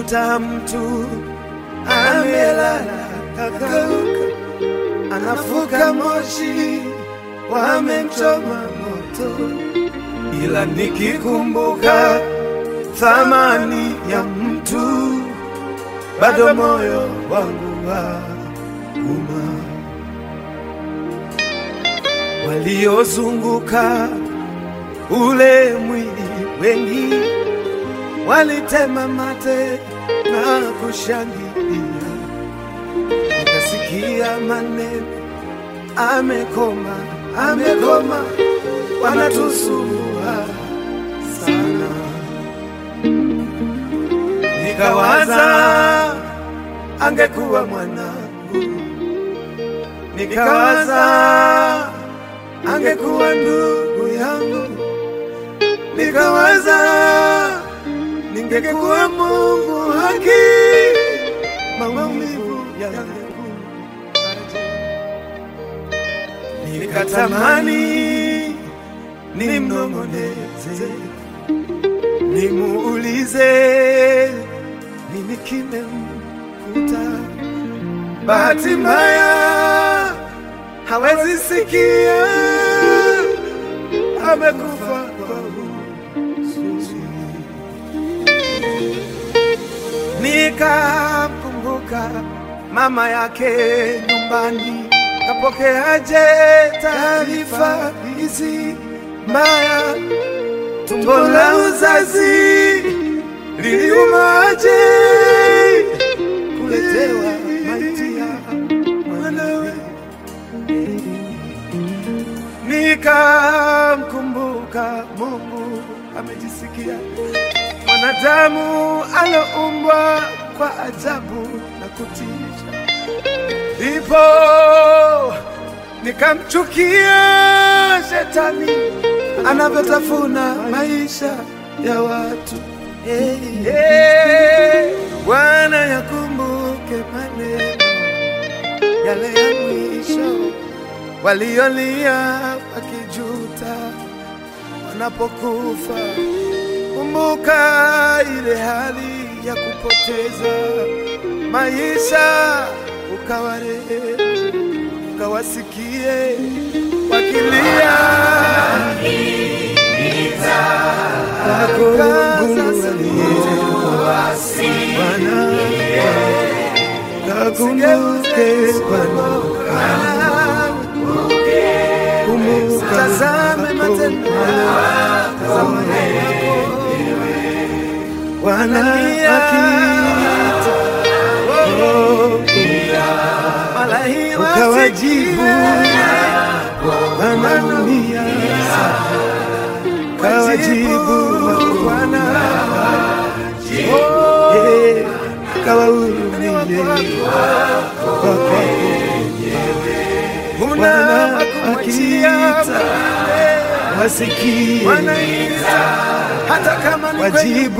Unakuta mtu amelala kakauka, anafuka moshi, wamemchoma moto, ila nikikumbuka thamani ya mtu, bado moyo wangu wa uma. Waliozunguka ule mwili wengi walitema mate na kushangilia, nikasikia maneno, amekoma, amekoma, wanatusumbua sana. Nikawaza angekuwa mwanangu, nikawaza angekuwa ndugu yangu, nikawaza ningekuwa Mungu haki, maumivu yangekuwaje? Nikatamani nimnong'oneze, nimuulize nini kimemkuta. Bahati mbaya hawezi sikia, amekufa kwa huzuni. Nikamkumbuka mama yake nyumbani, kapokeaje taarifa hizi mbaya? Tumbo la uzazi liliumaje kuletewa maiti ya mwanawe? Nikamkumbuka Mungu amejisikia mwanadamu aloumbwa kwa ajabu na kutisha, ndipo nikamchukia shetani anavyotafuna maisha ya watu. Hey, hey, Bwana yakumbuke maneno yale ya mwisho waliolia wakijuta wanapokufa. Kumbuka ile hali ya kupoteza maisha, ukawarehemu, ukawasikie wakilia Kakumbuke Bwana, kumbuka tazame matendo yako Bwana akiita ukawajibu, wanaumia kawajibu Bwana Eh, kawahurumie kwako Bwana akiita wasikie hata kama ni wajibu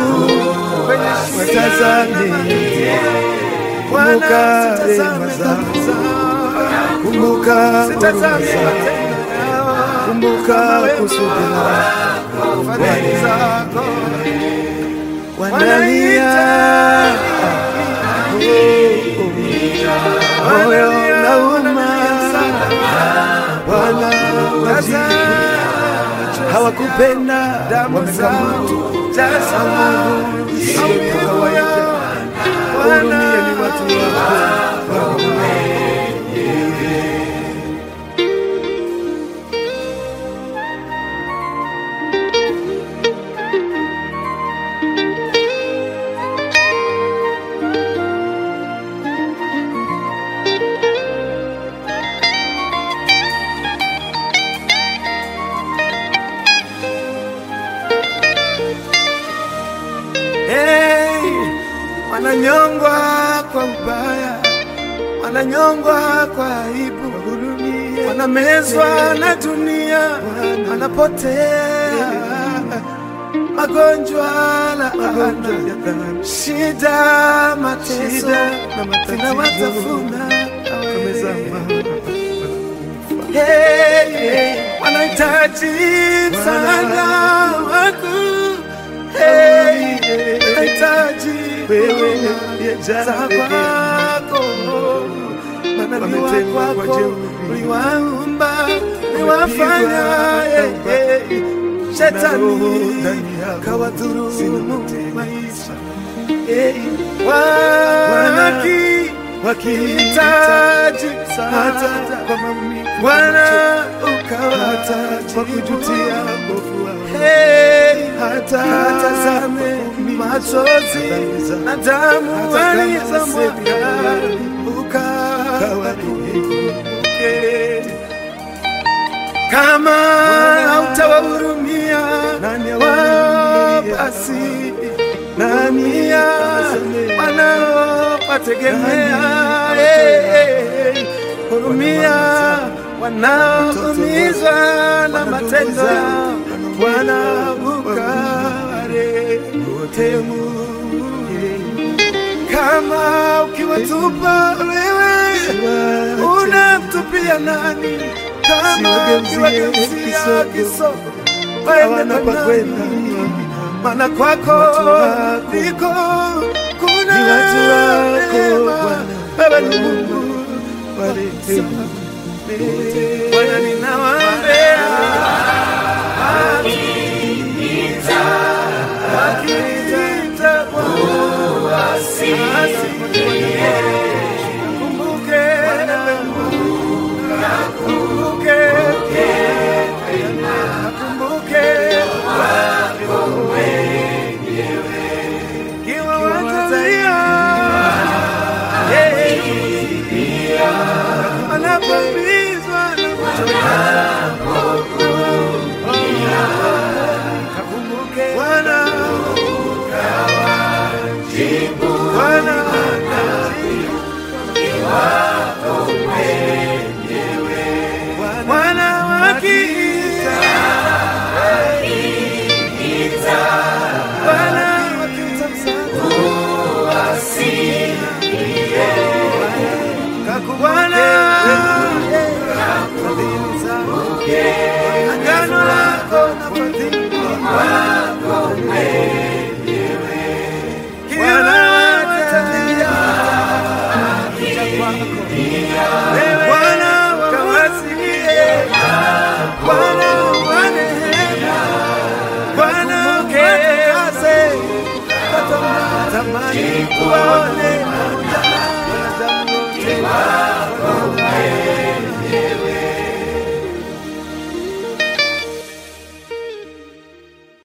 watazame, kumbuka rehema zako, kumbuka huruma zako, kumbuka kusudi lako Bwana. Wanalia moyo unauma, Bwana wajibu hawakupenda wamekamatu sio kawaida. Hurumia ni watu wako Hey, wananyongwa kwa ubaya, wananyongwa kwa aibu, wanamezwa na dunia, wanapotea magonjwa, laana, shida, mateso zinawatafuna Hey, hey, wanahitaji msaada wako Hey, wanahitaji wewe uliyejaa za rehema. kwako manabii Wametengwa kwa wako jeuri. uliwaumba uliwafanya Wamepigwa eh, eh, Na roho shetani ndani yao kawadhurumu zinamtega. maisha Eh, waki wakihitaji hitaji hata msaada kwa maumivu Bwana hata ukawataji kwa kujutia mbovu wao Hey, hata katazame kwa machozi dhambi zao. na damu Hata kama walizomwaga Kawarehemu. ukawakumbuke. Kama hautawahurumia Nani awahurumiye? basi Nani ya awasamehe? wanaowategemea Nani Eh, eh, eh. hurumia wanaoumizwa na Wana ndugu matendo zao, yao wana wanaukaware kama ukiwatupa wewe unamtupia nani kama Siwageuzie ukiwageuzia kisogo. kisogo Hawana waende pa kwa kwenda. nani? maana kwako Watu wako. ndiko kuna Ni watu wako, neema. Bwana. wewe ni Mungu Warehemu. Bwana ninawaambia wakiniita wasi kumbuke kumbuke kumbuke kiwa watalia anapambizwa na kuchoka kakumbuke Bwana Bwana Bwana wakiita Bwana wakiita msaada Bwana fadhili zako agano lako na fadhili wako kila watalia kuja kwako wewe Bwana kawasikie Bwana wa rehema Bwana ukatakase tamani kuwaona